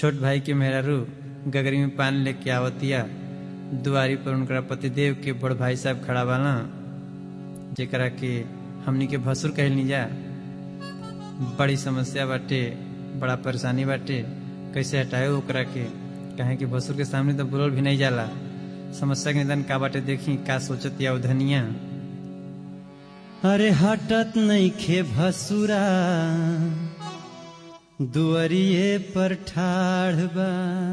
छोट भाई के मेहरारू गगरी में पान लेके आवतिया दुआरी पर उनकरा पतिदेव के बड़ भाई साहब खड़ा बाना जेकरा के हमनी के भसुर कहलनी जा बड़ी समस्या बाटे बड़ा परेशानी बाटे कैसे हटाए ओकरा के कहे कि भसुर के सामने तो बोलल भी नहीं जाला समस्या के निदान का बाटे देखी का सोचत या धनिया अरे हटत नहीं खे भसुरा दुअरिए पर ठाढ़ बा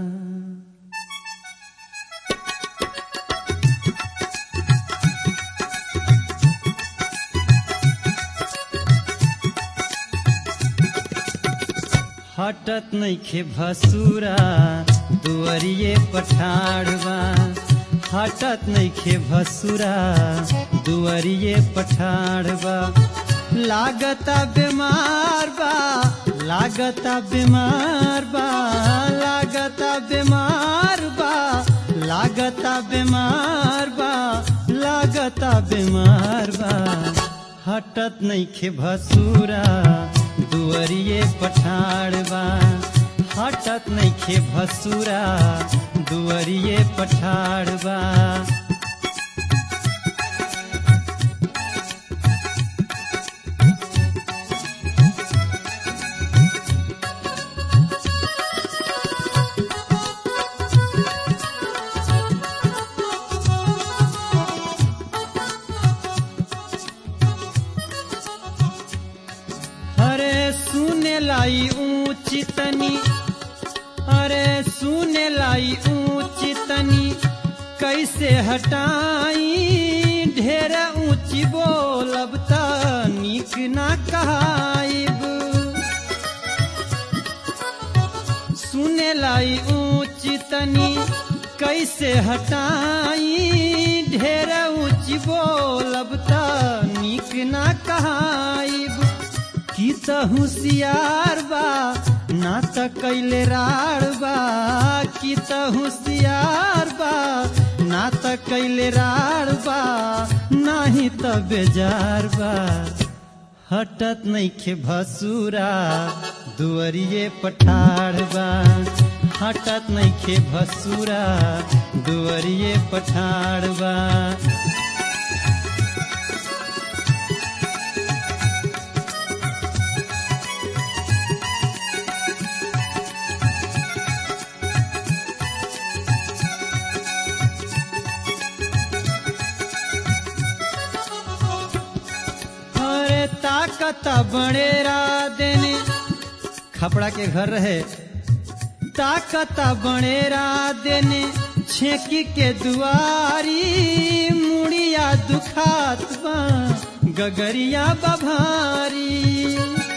हटत नइखे भसुरा दुअरिए पठाड़वा हटत नइखे भसुरा दुअरिए पठाड़वा लागता बीमार बा लागता बीमार बा लागता बीमार बा लागता बीमार बा लागता बीमार बा हटत नइखे भसुरा दुअरिए पठाड़वा हटत नइखे भसुरा दुअरिए पठाड़वा अरे सुने लाई ऊंची तनी अरे सुने लाई ऊंची तनी कैसे हटाई ढेर ऊंची बोलब त निक ना कहाइब सुने लाई ऊंची तनी कैसे हटाई ढेर ऊंची बोलब त निक ना कहाइब की त होशियार बा ना त कैले राड़ बा की त होशियार बा ना त कैले राड़ बा नाही त बेजार बा हटत नइखे भसुरा दुअरिए पठाड़ बा हटत नइखे भसुरा दुअरिए पठाड़ बा अरे ताकत बड़ेरा देने खपड़ा के घर रहे ताकत बड़ेरा देने छेकी के दुआरी मुड़िया दुखात बा गगरिया बभारी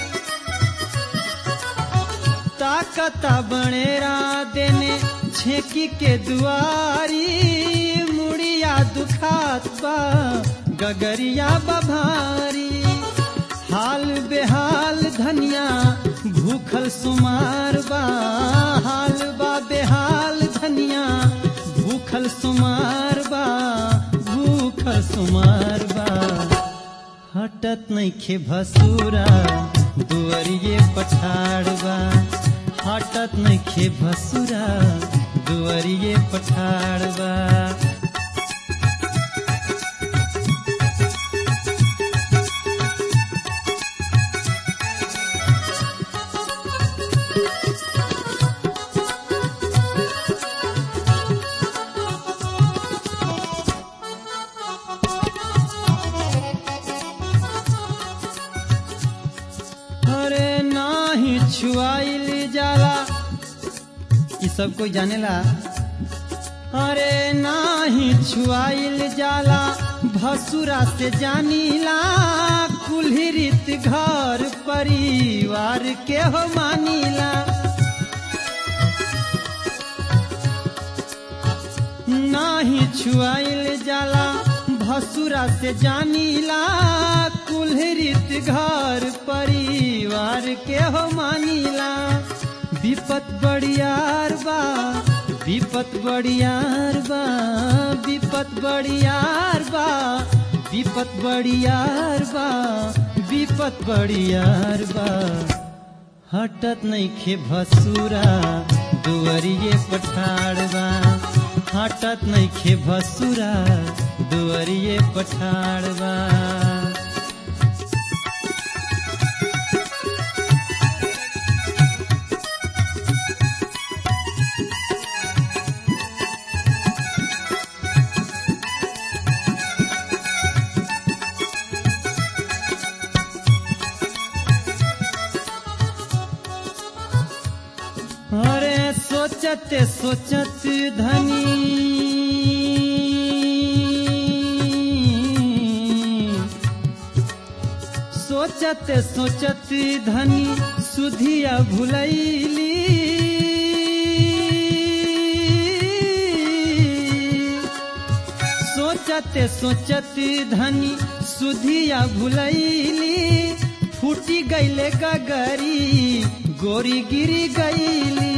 ताकत बड़ेरा देने छेकी के दुआरी मुड़िया दुखात बा गगरिया बभारी हाल बेहाल धनिया भूखल सुमार बा हाल बा बेहाल धनिया भूखल सुमार बा भूखल सुमार बा हटत नइखे भसुरा दुअरिए पठाड़वा हटत नइखे भसुरा दुअरिए पठाड़वा अरे नाही छुआइल जाला ई सब कोई जानेला अरे नाही छुआइल जाला भसुरा से जानीला कुल्ही रीत घर परिवार के हो मानीला नाही छुआइल जाला भसुरा से जानीला कुल्हरित घर परिवार के हो मानीला विपत बड़ियार बा विपत बड़ियार बा विपत बड़ियार बा विपत बड़ियार बा विपत बड़ियार बा हटत नइखे भसुरा दुअरिए पठाड़बा हटत नइखे भसुरा दुअरिए पठाड़बा अरे सोचत सोचत धनी सोचत सोचत धनी सुधिया भुलैली सोचत सोचत धनी सुधिया भुलैली फूटी गईले गगरी गोरी गिरी गईली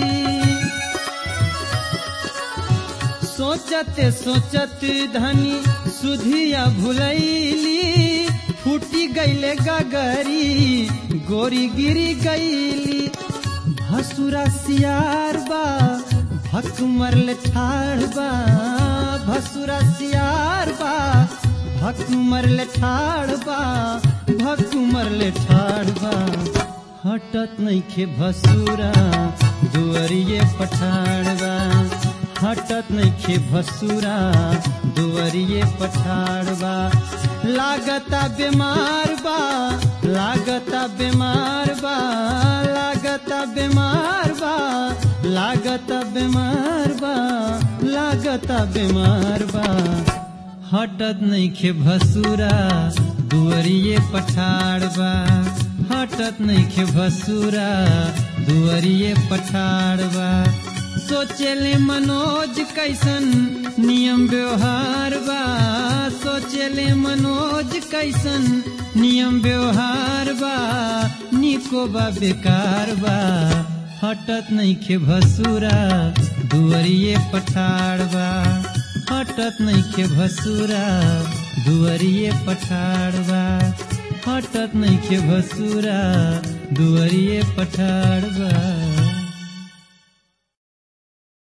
सोचत सोचत धनी सुधिया भुलैली फूटी गईले गगरी गोरी गिरी गईली भसुरा सियार बा भक मरले ठाड़ बा भसुरा सियार बा भक मरले ठाड़ बा भक मरले ठाड़ बा हटत नइखे भसुरा दुअरिए पठाड़बा हटत नइखे भसुरा दुअरिए पठाड़बा लागता बीमार बा लागता बीमार बा लागता बीमार बा लागता बीमार बा लागता बीमार बा हटत नइखे भसुरा दुअरिए पठाड़बा हटत नइखे भसुरा दुअरिए पठाड़बा सोचेले मनोज कैसन नियम व्यवहार बा सोचेले मनोज कैसन नियम व्यवहार बा निको बा बेकार बा हटत नइखे भसुरा दुअरिए पठाड़बा हटत नइखे भसुरा दुअरिए पठाड़बा हटत नइखे भसुरा दुअरिए पठाड़बा